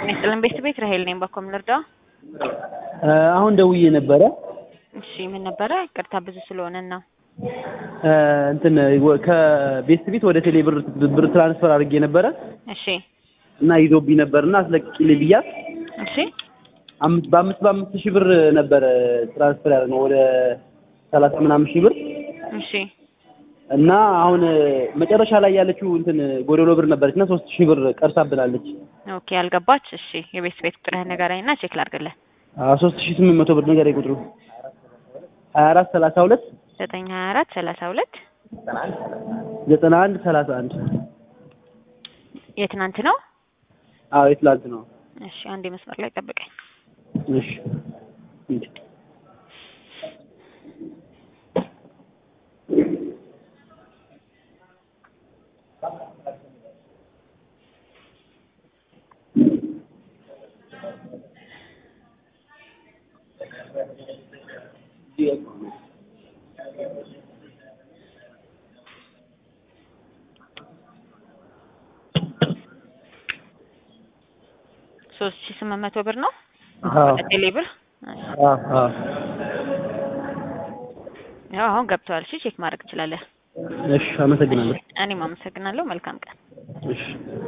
ይስጥልን ቤት ቤት ራሄል ነኝ። በኮም ልርዳ? አሁን ደውዬ ነበረ። እሺ ምን ነበረ? ቅርታ ብዙ ስለሆነ ነው። እንትን ከቤት ቤት ወደ ቴሌ ብር ብር ትራንስፈር አድርጌ ነበረ እሺ እና ይዞብኝ ነበርና አስለቅቂልኝ ብያት እሺ አምስት በአምስት በአምስት ሺህ ብር ነበረ ትራንስፈር ያደረግነው ወደ ሰላሳ ምናምን ሺህ ብር እሺ እና አሁን መጨረሻ ላይ ያለችው እንትን ጎደሎ ብር ነበረች እና ሶስት ሺህ ብር ቀርታብናለች። ኦኬ አልገባች። እሺ የቤት ቤት ቁጥርህን ንገረኝ እና ቼክ ላድርግልህ። ሶስት ሺህ ስምንት መቶ ብር ነገር ቁጥሩ ሀያ አራት ሰላሳ ሁለት ዘጠኝ ሀያ አራት ሰላሳ ሁለት ዘጠና አንድ ሰላሳ አንድ የትናንት ነው? አዎ የትላንት ነው። እሺ አንዴ መስመር ላይ ጠብቀኝ። እሺ ሶስት ሺህ ስምንት መቶ ብር ነው አዎ ቴሌ ብር። አዎ አዎ ያው አሁን ገብተዋል። እሺ ቼክ ማድረግ ትችላለህ። እሺ አመሰግናለሁ። እኔም አመሰግናለሁ። መልካም ቀን። እሺ